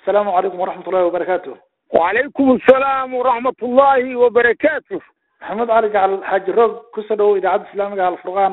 assalaamu calaykum waraxmat ullahi wabarakaatu wacalaykum assalaam waraxmat ullaahi wabarakaatu maxamed cali gacal xaaji roog kusoo dhawow idaacadda islaamiga alfurqaan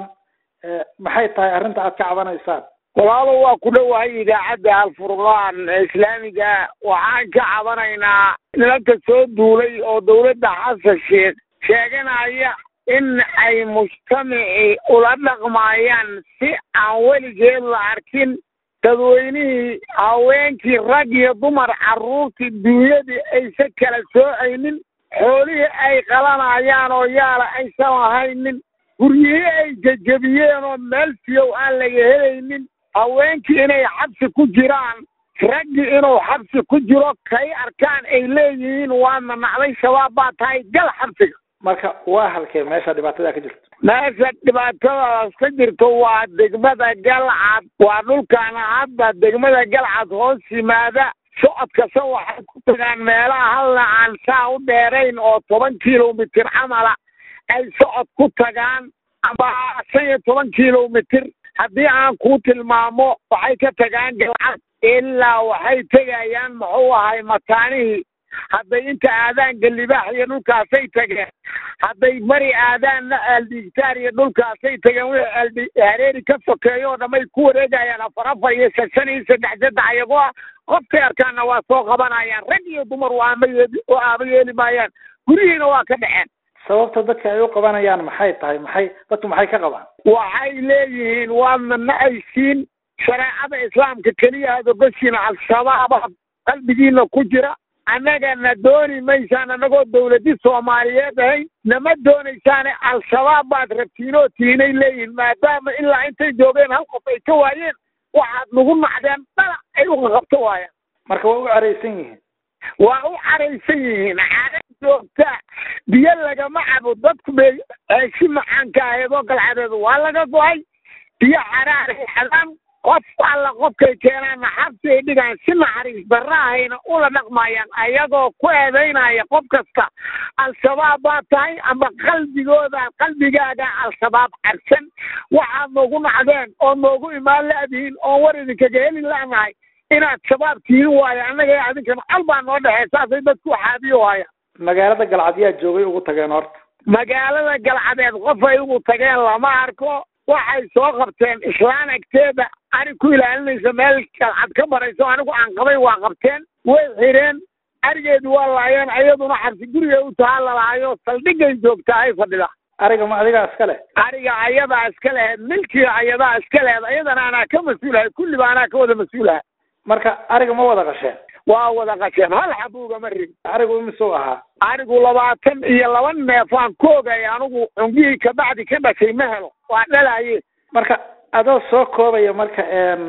maxay tahay arrinta aad ka cabanaysaan walaalo waa ku dhowahay idaacadda alfurqaan islaamiga waxaan ka cabanaynaa nimanka soo duulay oo dawladda xasan sheekh sheeganaya in ay mujtamacii ula dhaqmaayaan si aan weligeed la arkin dadweynihii haweenkii rag iyo dumar carruurtii duunyadii aysan kala soocaynin xoolihii ay qalanayaan oo yaala aysan lahaynin guryihii ay jejebiyeen oo meel fiyow aan laga helaynin haweenkii inay xabsi ku jiraan raggii inuu xabsi ku jiro kay arkaan ay leeyihiin waa manacday shabaab baa tahay gal xabsiga marka waa halkee meesha dhibaatada ka jirto meesha dhibaatadaas ka jirto waa degmada galcad waa dhulkaana hadda degmada galcad hoos yimaada socodkasa waxay ku tagaan meelaha halna aan saa u dheerayn oo toban kilomitir camala ay socod ku tagaan ama shan iyo toban kilomitir haddii aan kuu tilmaamo waxay ka tagaan galcad ilaa waxay tegayaan muxuu ahay mataanihii hadday inta aadaan galibaax iyo dhulkaasay tageen hadday mari aadaanna aaldigtaar iyo dhulkaasay tageen wixii aaldi hareeri ka sokeeyo oo dhamay ku wareegayaan afar afar iyo shan shan iyo saddex saddex ayagoo ah qofkay arkaanna waa soo qabanayaan rag iyo dumar waa ama yeeli oo aaba yeeli maayaan gurihiina waa ka dhaceen sababta dadka ay u qabanayaan maxay tahay maxay dadku maxay ka qabaan waxay leeyihiin waadna nacaysiin shareecada islaamka keliya aad ogoshiina al-shabaaba qalbigiina ku jira annagana dooni maysaan annagoo dawladi soomaaliyeed ahayn nama doonaysaane al-shabaab baad rabtiinoo tiinay leeyihin maadaama ilaa intay joogeen hal qof ay ka waayeen waxaad nagu nacdeen dhalac ay u qaqabto waayaan marka waa u caraysan yihiin waa u caraysan yihiin cara joogta biyo lagama cabo dadku bay heeshi macaanka aheedoo galcadeed waa laga go-ay biyo caraaray xadaan qof alla qofkay keenaanna xabsi ay dhigaan si naxariis darraahayna ula dhaqmayaan ayagoo ku eedaynaya qof kasta al-shabaab baa tahay ama qalbigooda qalbigaaga al-shabaab carsan waxaad noogu nacdeen oo noogu imaan la-dihiin oon war idinkaga heli la'nahay inaad shabaab tihin waayo annaga adinkana col baa noo dhexey saasay dadku xaabiyo waayaan magaalada galcad yaa joogay ugu tageen horta magaalada galcadeed qof ay ugu tageen lama arko waxay soo qabteen islaan agteeda arig ku ilaalinaysa meel galcad ka barayso anigu aan qabay waa qabteen way xireen arigeedu waa laayeen iyaduna xabsi guriga u tahaa lalaayo saldhigay joogtaa ay fadhida ariga ma adigaa iska leh ariga ayadaa iska lehed milkiga ayadaa iska lehed ayadana anaa ka mas-uulahay kulliba anaa ka wada mas-uulaha marka ariga ma wada qasheen waa wada qasheen hal xabuugama rig arigu imisuu ahaa arigu labaatan iyo laba neefaan ku ogay anigu cungihii kabacdi ka dhashay ma helo waa dhalaye marka adoo soo koobaya marka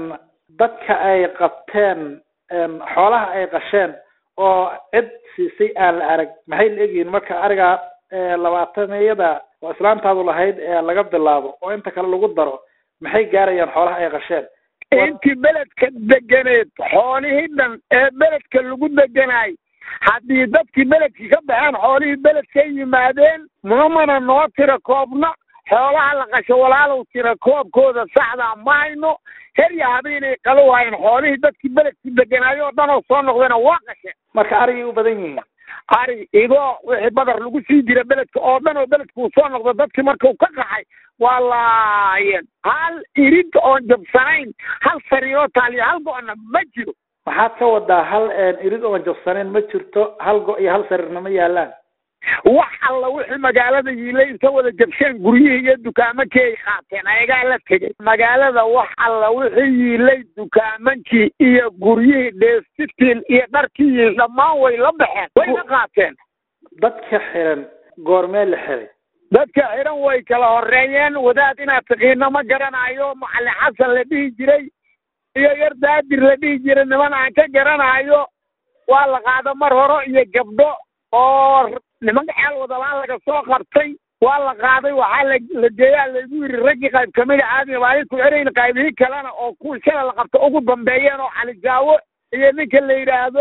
dadka ay qabteen xoolaha ay qasheen oo cid siisay aan la arag maxay la egyihiin marka ariga labaataniyada oo islaantaadu lahayd ee laga bilaabo oo inta kale lagu daro maxay gaarayaan xoolaha ay qasheen intii beledka deganeed xoolihii dhan ee beledka lagu deganaay haddii dadkii beledkii ka baxeen xoolihii beledkay yimaadeen mamana noo tira koobna xoolaha la qasho walaalow tira koobkooda saxdaa ma hayno herya habeenay qalo waayeen xoolihii dadkii beledkii deganaayo oo dhan oo soo noqdayna waa qasheen marka arigay u badan yihiin ari igoo wixii badar lagu sii jira beledka oo dhan oo beledka uu soo noqdo dadkii markuu ka qaxay waa laayeen hal irid oon jabsanayn hal sariiroo taaliyo hal go-na ma jiro waxaad ka wadaa hal irid oon jabsanayn ma jirto hal go iyo hal sariirna ma yaalaan wax alla wixii magaalada yiilay inta wada jabsheen guryihii iyo dukaamankii ay qaateen ayagaa la tegay magaalada wax alla wixii yiilay dukaamankii iyo guryihii dheestitil iyo dharkii yiil dhammaan way la baxeen way la qaateen dadka xiran goormee la xiray dadka xiran way kala horeeyeen wadaad inaad taqiino ma garanayo macalin xasan la dhihi jiray iyo yar daadir la dhihi jiray niman aan ka garanayo waa la qaado mar hore iyo gabdho oo nimanka xeel wadalaan laga soo qabtay waa la qaaday waxaa la la geeyaa laygu yidhi raggii qayb kamida caadiga baa ku xerayn qaybihii kalena oo kuwii shala la qabta ugu dambeeyeen oo cali jaawo iyo ninka la yidhaahdo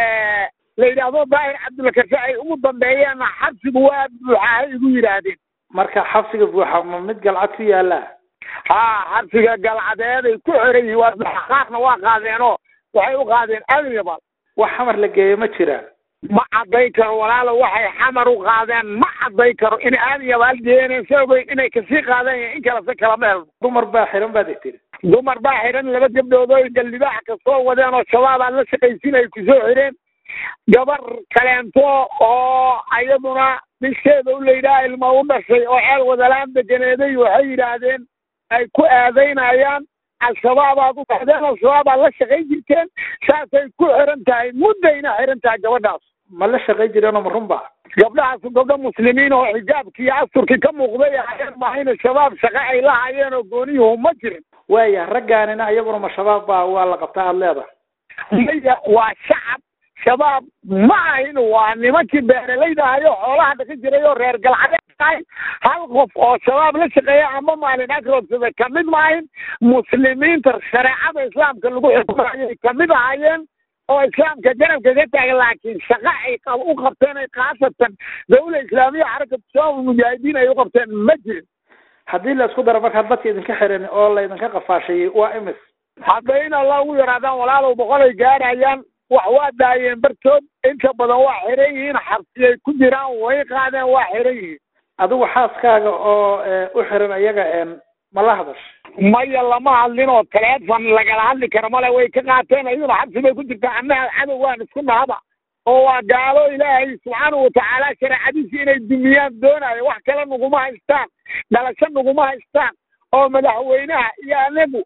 la yidhaahdo daahir cabdulkashe ay ugu dambeeyeenna xabsigu waa buuxahay igu yidhaahdeen marka xabsiga buuxa ma mid galcad ku yaala ha xabsiga galcadeed ay ku xeran yihiin waa qaarna waa qaadeenoo waxay u qaadeen alyabal wax xamar la geeyo ma jiraan ma cadday karo walaalo waxay xamar u qaadeen ma cadday karo in aad iyo abaal geeneen sababeyn inay kasii qaadeen in kale se kala meel dumar baa xiran baad tiri dumar baa xidhan laba gabdhood oo galdibaax kasoo wadeen oo shabaab aad la shaqaysin ay kusoo xidheen gabar kaleento oo ayaduna bisheeda u layidhaha ilma u dhashay oo ceel wadalaan deganeeday waxay yidhaahdeen ay ku aadaynayaan al-shabaab aad u baxdeen al-shabaab aad la shaqayn jirteen saasay ku xiran tahay muddayna xiran tahay gabadhaas ma la shaqayn jireenoo ma run ba gabdhahaasu gabdho muslimiin oo xijaabkii iyo asturkii ka muuqday ahayeen mahayna shabaab shaqo ay la hayeen oo gooniyuhu ma jirin waaya raggaanina iyaguna ma shabaab baa waa la qabtaa aada leedahay maya waa shacab shabaab ma ahin waa nimankii beeralayda ahayo xoolaha dhaqi jiray oo reer galcadeed ahay hal qof oo shabaab la shaqeeya ama maalin agroobsada kamid ma ahin muslimiinta shareecada islaamka lagu xukumayay kamid ahaayeen oo islaamka garabka ka taagan laakiin shaqa ay u qabteen ay khaasatan dawla islaamiya xarakatu shabaab mujaahidiin ay u qabteen ma jirin haddii la isku daro markaa dadka idinka xiran oo laydinka qafaashayey waa imis hadday in alla ugu yaraadaan walaalow boqol ay gaadhayaan wax waa daayeen bartood inta badan waa xiran yihiin xabsiyay ku jiraan way qaadeen waa xiran yihiin adigu xaaskaaga oo u xiran iyaga ma la hadash maya lama hadlin oo teleefon lagala hadli karo male way ka qaateen iyaduna xabsi bay ku jirtaa annaha cadow waan isku nahaba oo waa gaalo ilaahay subxaanahu watacaala shareecadiisi inay dumiyaan doonayo wax kale naguma haystaan dhalasho naguma haystaan oo madaxweynaha iyo anagu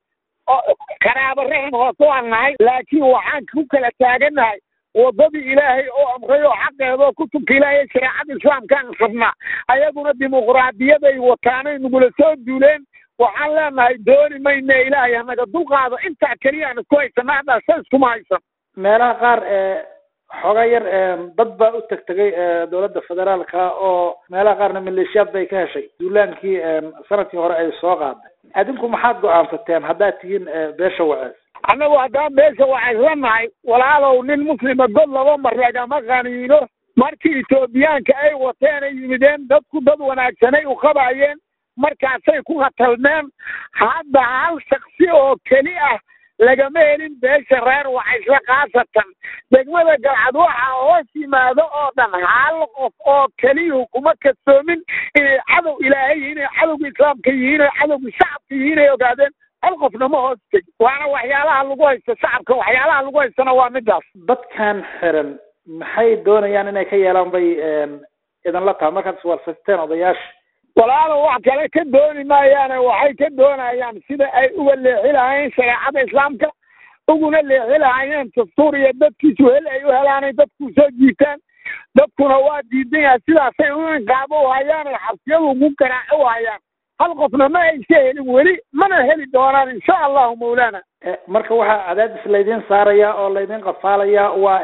karaabo raxim hoose waan nahay laakiin waxaan ku kala taagannahay waddadii ilaahay oo amray oo xaqeedoo kutubka ilaahay shareecada islaamkaan rabnaa ayaguna dimuqraadiyaday wataanay nagula soo duuleen waxaan leenahay dooni mayne ilaahay hanaga dulqaado intaa keliya aan isku haysana haddaa sa iskuma haysan meelaha qaar xooga yar dad baa u tegtegay dowladda federaalka oo meelaha qaarna maleeshiyaad bay ka heshay duulaankii sanadkii hore ay soo qaaday adinku maxaad go-aansateen haddaad tihiin beesha wacees annagu haddaan beesha waceesla nahay walaalow nin muslima god laba mar lagama qaniino markii etoobiyaanka ay wateen ay yimideen dadku dad wanaagsanay u qabaayeen markaasay ku khatalmeen hadda hal shaksi oo keli ah lagama helin beesha reer wacaysle khaasatan degmada galcad waxaa hoos yimaado oo dhan hal qof oo keliyuhu kuma kasoomin inay cadow ilaahay yihiin inay cadowga islaamka yihiin oo cadowga shacabka yihiin ay ogaadeen hal qofna ma hoos tegi waana waxyaalaha lagu haysto shacabka waxyaalaha lagu haystana waa midaas dadkan xiran maxay doonayaan inay ka yeelaan bay idinla tahay markaad iswarsateen odayaasha walaalo wax kale ka dooni maayaane waxay ka doonayaan sida ay uga leexi lahaayeen shareecada islaamka uguna leexi lahaayeen dastuur iyo dadkiisu hel ay u helaanay dadku soo jiitaan dadkuna waa diidan yahay sidaasay u inqaabo u hayaan ay xabsiyadu ugu garaaco u hayaan hal qofna ma aysa helin weli mana heli doonaan insha allahu mawlaana marka waxaa cadaadis laydin saaraya oo laydin qafaalaya waa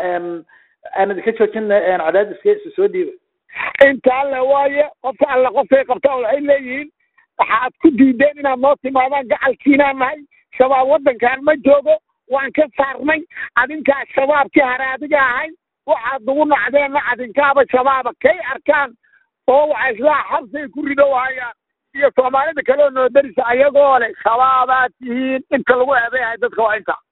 aan idinka joojina cadaadiska isu soo dhiiba inta alle waaye qofka alle qofkay qabtaan waxay leeyihiin waxaad ku diideen inaad noo timaadaan gacalkiinaan nahay shabaab waddankan ma joogo waan ka saarnay adinkaa shabaabkii hare adiga ahay waxaad nagu nacdeenna adinkaaba shabaaba kay arkaan oo waxa islaa xabsay ku ridow hayaan iyo soomaalida kale oo noo darisa ayagoo leh shabaabaad tihiin inta lagu eedeyahay dadka waa inta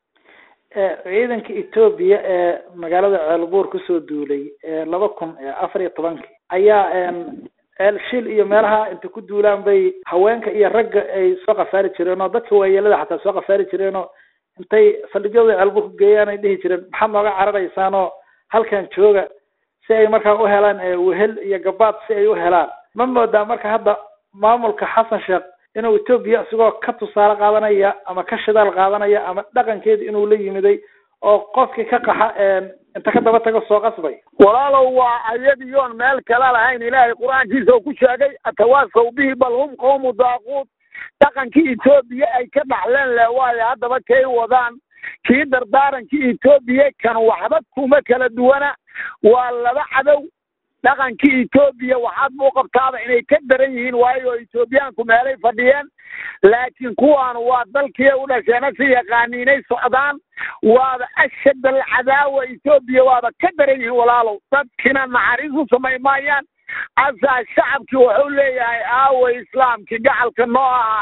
ciidanka etoobiya ee magaalada ceelbuur kusoo duulay laba kun afar iyo tobankii ayaa ceel shil iyo meelaha inta ku duulaan bay haweenka iyo ragga ay soo qasaari jireen oo dadka waayeelada xataa soo qasaari jireen oo intay saldhigyada ceelbuur ku geeyaan ay dhihi jireen maxaad nooga cararaysaan oo halkan jooga si ay markaa u helaan wehel iyo gabaad si ay u helaan ma moodaa marka hadda maamulka xasan sheekh inuu etoobiya isigoo ka tusaale qaadanaya ama ka shidaal qaadanaya ama dhaqankeeda inuu la yimiday oo qofkii ka qaxa inta ka daba tago soo qasbay walaalow waa ayadiyoon meel kale lahayn ilaahay qur-aankiisa uu ku sheegay atawaasaw bihi bal hum qowmu daaquud dhaqankii etoobiya ay ka dhaxleen le waayo haddaba kay wadaan kii dardaarankii etoobiya kan waxba kuma kala duwana waa laba cadow dhaqankii etoobiya waxaad buu qabtaaba inay ka daran yihiin waayo etoobiyaanku meelay fadhiyeen laakiin kuwaan waa dalkii u dhasheena si yaqaaniinay socdaan waaba ashad alcadaawa etoobiya waaba ka daran yihiin walaalow dadkina naxariis u samay maayaan asaa shacabkii wuxuu leeyahay aaway islaamkii gacalka noo ahay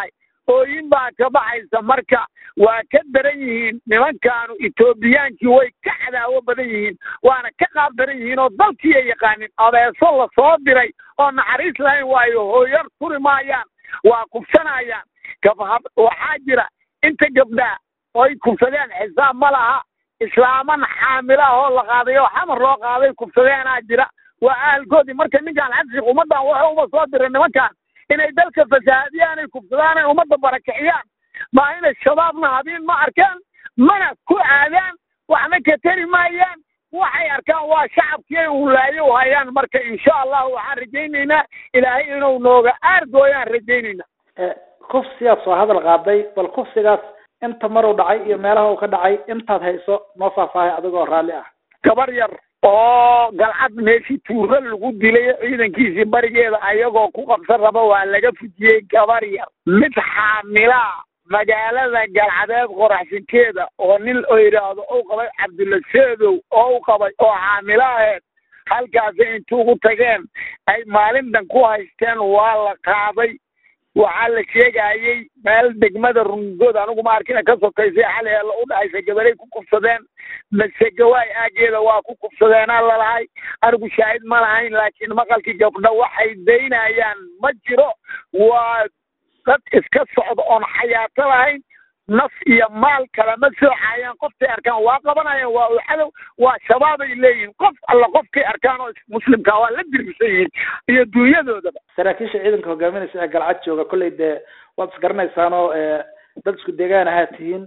ooyin baa ka baxaysa marka waa ka daran yihiin nimankaanu etoobiyaankii way ka cadaawo badan yihiin waana ka qaab daran yihiin oo dalkii ay yaqaanin abeeso lasoo diray oo naxariis lahayn waayo hooyar turi maayaan waa kubsanayaan gabhab waxaa jira inta gabdhaa oy kubsadeen xisaab ma laha islaaman xaamila ahoo la qaaday oo xamar loo qaaday kubsadeenaa jira waa ahalkoodii marka ninkaan xabsik ummaddan wuxuu uba soo diray nimankaan inay dalka fasahaadiyaan ay kubsadaan ay ummadda barakiciyaan maa inay shabaabna habiin ma arkaan mana ku aadaan waxna ka tari maayaan waxay arkaan waa shacabkii ay ulaayo u hayaan marka insha allahu waxaan rajaynaynaa ilaahay inuu nooga aargooyaan rajaynaynaa kufsigaad soo hadal qaaday bal kufsigaas inta maruu dhacay iyo meelaha uu ka dhacay intaad hayso noo faahfaahay adigoo raalli ah gabar yar oo galcad meeshii tuuro lagu dilay ciidankiisii barigeeda ayagoo ku qabsan raba waa laga fujiyey gabar yar mid xaamilaa magaalada galcadeed qoraxsinkeeda oo nin oo yidhaahdo u qabay cabdulla seedow oo u qabay oo xaamilo aheed halkaasi intuugu tageen ay maalintan ku haysteen waa la qaaday waxaa la sheegayey meel degmada rungood anigu ma arkina ka sokaysay xali eela u dhexaysa gabalay ku kubsadeen masegawaay aageeda waa ku kubsadeenaa lalahay anigu shaahid ma lahayn laakiin maqalkii gabdha waxay daynayaan ma jiro waa dad iska socda oon xayaato lahayn naf iyo maal kalama soocayaan qoftay arkaan waa qabanayaan waa u cadow waa shabaabay leeyihiin qof alla qofkay arkaan oo muslimka waa la dirgisan yihiin iyo dunyadoodaba saraakiisha ciidanka hogaaminaysa ee galcad jooga kolley dee waad isgaranaysaan oo dad isku deegaan ahaa tihiin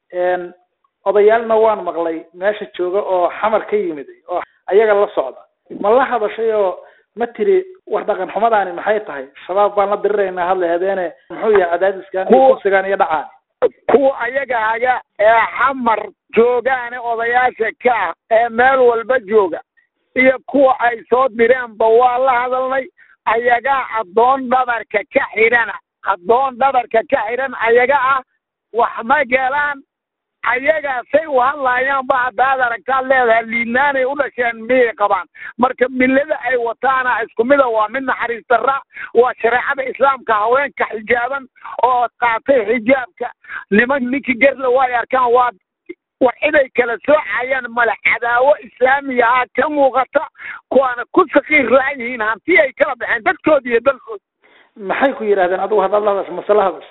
odayaalna waan maqlay meesha jooga oo xamar ka yimid oo ayaga la socda ma la hadashay oo ma tiri war dhaqan xumadaani maxay tahay shabaab baan la diriraynaa hadla habeene muxuu yahay cadaadiskan iyo kufsigan iyo dhacaan kuwa ayaga haga ee xamar joogaane odayaasha ka ah ee meel walba jooga iyo kuwa ay soo direenba waa la hadalnay ayagaa addoon dhabarka ka xidhana addoon dhabarka ka xidhan ayaga ah wax ma gelaan ayagaasay u hadlaayaan ba haddaad aragtaad leedahay liidnaanay u dhasheen miyay qabaan marka millada ay wataana isku mida waa mid naxariis darra waa shareecada islaamka haweenka xijaaban oo qaatay xijaabka niman ninkii gerla way arkaan waa war ciday kala soocayaan male cadaawo islaamiya ah ka muuqata kuwaana ku sakiir la-an yihiin hanti ay kala baxeen dadkoodi iyo dalkooda maxay ku yidhahdeen adigu haddaad la hadash masala hadash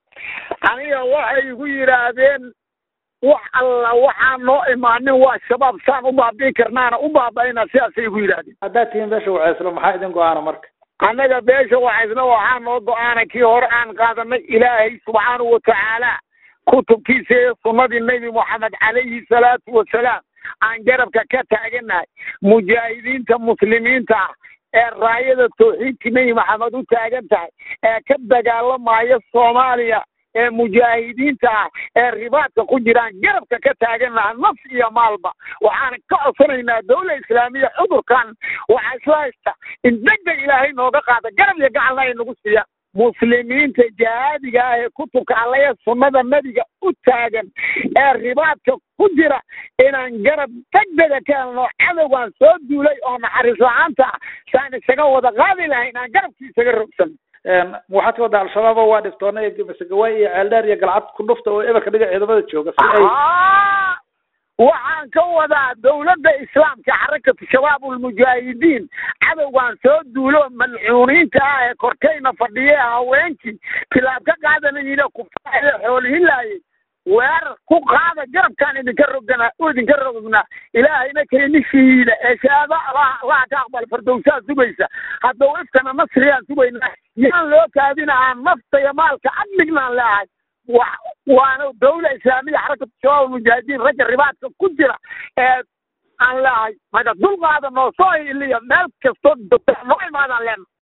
aniga waxay igu yidhaahdeen wax alla waxaan noo imaanin waa shabaab saan u baabi'i karnaana u baaba'ina sidaasay igu yidhahdeen haddaad tihiin beesha waceyslo maxaa idin go-aana marka annaga beesha wacaysna waxaa noo go-aana kii hore aan qaadanay ilaahay subxaanahu watacaala kutubkiisa iyo sunnadii nebi moxamed calayhi salaatu wasalaam aan garabka ka taaganahay mujaahidiinta muslimiinta ah ee raayada tawxiidka nebi maxamed u taagan tahay ee ka dagaalamaya soomaaliya ee mujaahidiinta ah ee ribaadka ku jiraan garabka ka taagan laha naf iyo maalba waxaana ka codsanaynaa dawla islaamiya cudurkan waxaa isla haysta in degdeg ilaahay nooga qaada garab iyo gacalna ay nagu siiyaan muslimiinta jihaadiga ah ee kutubka allaya sunnada nebiga u taagan ee ribaadka ku jira inaan garab degdega ka helno cadowgaan soo duulay oo naxariis la-aanta ah saan isaga wada qaadi lahayn aan garabkii isaga rogsan waxaad ka waddaa al-shabaab oo waa dhiftoona iyo masagawaay iyo ceeldheer iyo galcad ku dhufta oo eberka dhiga ciidamada jooga si ay waxaan ka wadaa dawladda islaamka xarakatu shabaab ulmujaahidiin cadowgaan soo duulo malcuuniinta ah ee korkayna fadhiye haweenkii tilaab ka qaadanayina kufaayo xoolihilaayay weerar ku qaada garabkaan idinka rogana idinka rognaa ilaahayna keenishiida ee shahaada allaha ka aqbal fardowsaa sugaysa haddau ifkana nasriyaan sugaynaa yaan loo kaadina aan nafta iyo maalka admignaan leahay wa waana dawla islaamiya xarakatu shabaab almujaahidiin ragga ribaadka ku jira ee aan leahay maga dulqaada noo soo iliya meel kastoo joogta noo imaadaan leena